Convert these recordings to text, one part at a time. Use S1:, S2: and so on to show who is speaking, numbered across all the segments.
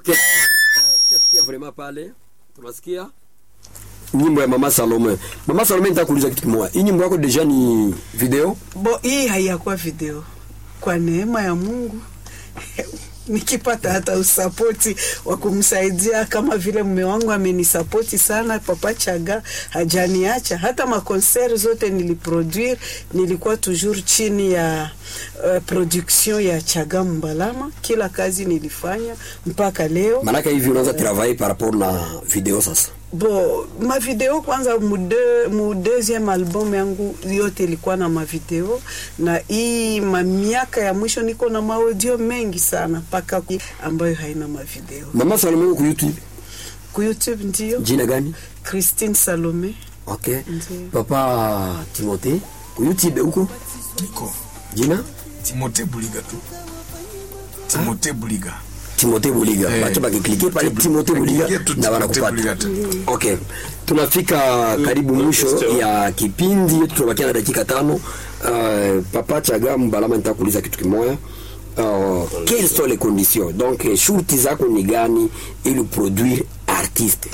S1: Tunasikia vraiment pale, tunasikia nyimbo ya Mama Salome. Mama Salome, nitaka kuuliza kitu kimoja. Hii nyimbo yako deja ni video?
S2: Bo, hii haiyakuwa video. Kwa neema ya Mungu nikipata hata usapoti wa kumsaidia kama vile mume wangu amenisapoti sana. Papa Chaga hajaniacha hata makonser zote niliproduire, nilikuwa toujours chini ya uh, production ya Chaga Mbalama. Kila kazi nilifanya mpaka leo.
S1: Maanake hivi unaanza travailler par rapport na video sasa.
S2: Bo, mavideo kwanza mude, mu deuxième album yangu yote ilikuwa na mavideo, na hii mamiaka ya mwisho niko na maaudio mengi sana mpaka ku- ambayo haina mavideo.
S1: Mama Salome uko YouTube.
S2: Ku YouTube ndio
S1: Jina gani?
S2: Christine Salome.
S1: Okay.
S2: Ndiyo.
S1: Papa Timothée ku YouTube huko.
S3: Niko
S1: Jina?
S3: Timote Buliga tu. Timote Buliga.
S1: Timothée Buliga.
S3: Eh,
S1: Bacha bakiklikia pale Timothée Buliga
S3: Klikia tu
S1: na
S3: Timote
S1: wanakupata.
S3: Buliga tu.
S1: Okay, tunafika karibu mwisho ya kipindi yetu, tunabakia na dakika tano. Uh, Papa Chaga Mbalama, nitakuuliza kitu kimoja. Uh, quelles sont les conditions donc eh, shurti zako ni gani ili produire artiste?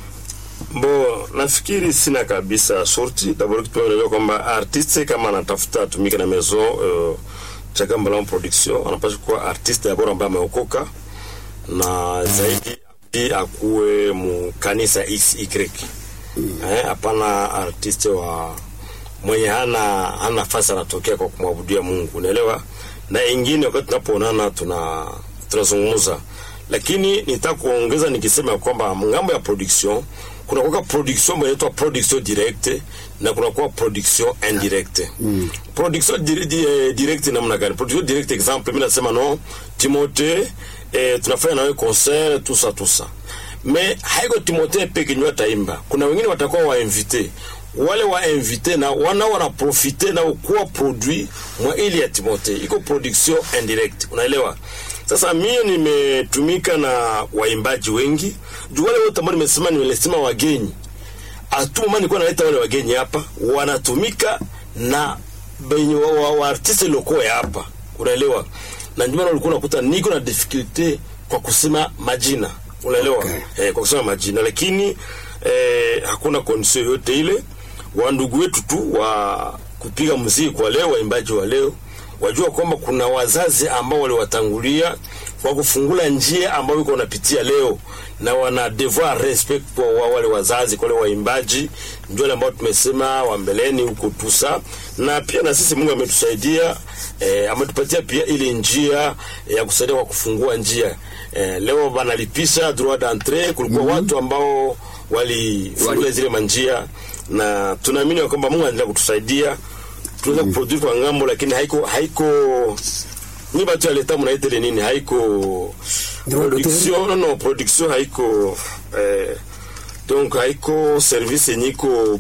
S4: Bo, nafikiri sina kabisa shorti. D'abord kitu naelewa kwamba artiste kama anatafuta atumike na maison uh, Chaga Mbalama Production anapaswa kuwa artiste d'abord ambaye ameokoka na zaidi zaidi akuwe mu kanisa XY. Eh, hapana artiste wa mwenye hana hana nafasi anatokea kwa kumwabudia Mungu, unaelewa? Na ingine wakati tunapoonana tuna tunazungumza, lakini nitaka kuongeza nikisema kwamba ngambo ya production kuna kwa production ambayo inaitwa production direct na kuna kwa production indirect. Mm. Production di, di, eh, direct namna gani? Production direct example, mimi nasema no Timothée eh, tunafanya nawe concert tout ça tout ça me haiko Timothée peke ndio ataimba. Kuna wengine watakuwa wainvite, wale wainvite na wana wanaprofite na kuwa produit mwa ili ya Timothée, iko production indirect, unaelewa? Sasa mie nimetumika na waimbaji wengi juu wale wote ambao nimesema, nimesema wageni atuma nilikuwa naleta wale wageni hapa wanatumika na benye wa, wa, wa artiste loko ya hapa, unaelewa? Na ndio maana ulikuwa unakuta niko na difficulty kwa kusema majina, unaelewa?
S1: Okay.
S4: Eh, kwa kusema majina, lakini eh, hakuna condition yote ile. Wa ndugu wetu tu wa kupiga muziki kwa leo, waimbaji wa leo wajua kwamba kuna wazazi ambao waliwatangulia kwa kufungula njia ambayo iko wanapitia leo, na wana devoir respect kwa wa- wale wazazi, kwa wale waimbaji, ndio wale ambao tumesema wa mbeleni huko tusa, na pia na sisi Mungu ametusaidia eh, ametupatia pia ile njia ya kusaidia kwa kufungua njia eh, leo banalipisha droit d'entrée. Kulikuwa watu ambao walifungula
S1: Wali-
S4: zile manjia, na tunaamini ya kwamba Mungu anaendelea kutusaidia tunaweza kuproduce kwa ngambo, lakini haiko haiko ni batu ya leta mnaita ile nini, haiko
S1: Droit d'auteur?
S4: production no, no production haiko eh, donc haiko service yenye iko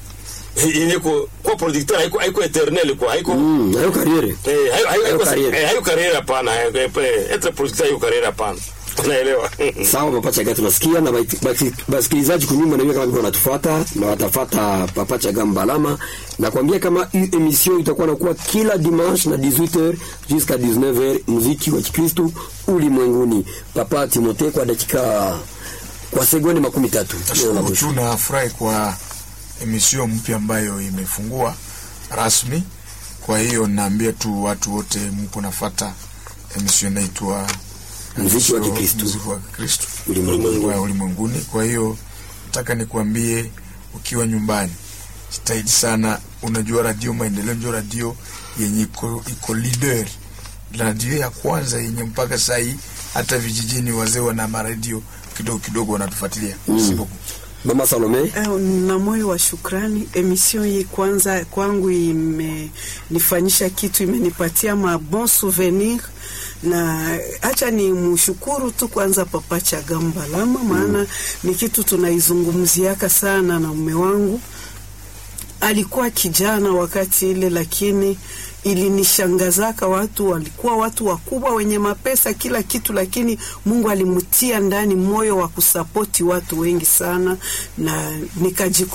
S4: yenye ko kwa producteur haiko haiko eternel kwa haiko
S1: Mm, hayo kariere.
S4: Eh, hayo- hayo-
S1: Hayo
S4: hayo-
S1: career.
S4: eh, hayo career hapana, hayo- eh, etre producteur hayo career hapana, unaelewa?
S1: Sawa, Papa Chaga, tunasikia na basi- basi- basikilizaji kunyuma na kama vile wanatufuata na watafata Papa Chaga Mbalama, na kuambia kama hii emission itakuwa nakuwa kila dimanche na 18h jusqu'à 19h, muziki wa Kikristo ulimwenguni. Papa Timothée, kwa dakika kwa sekunde makumi tatu
S3: Nashukuru tu na furahi kwa emission mpya ambayo imefungua rasmi. Kwa hiyo naambia tu watu wote mko nafata emission inaitwa
S1: Muziki wa
S3: emission
S1: Kikristo.
S3: Muziki wa Kikristo
S1: ulimwenguni.
S3: wa ulimwenguni. Kwa hiyo nataka nikuambie ukiwa nyumbani, jitahidi sana. Unajua radio Maendeleo ndio radio yenye iko, iko leader, radio ya kwanza yenye mpaka saa hii hata vijijini wazee wana maradio kidogo kidogo wanatufuatilia mm.
S1: Mama Salome,
S2: Eh, na moyo wa shukrani. Emission hii kwanza kwangu imenifanyisha kitu, imenipatia ma bon souvenir na acha ni mshukuru tu kwanza Papa Chaga Mbalama, maana ni kitu tunaizungumziaka sana na mume wangu alikuwa kijana wakati ile, lakini ilinishangazaka. Watu walikuwa watu wakubwa wenye mapesa kila kitu, lakini Mungu alimtia ndani moyo wa kusapoti watu wengi sana, na nikajiku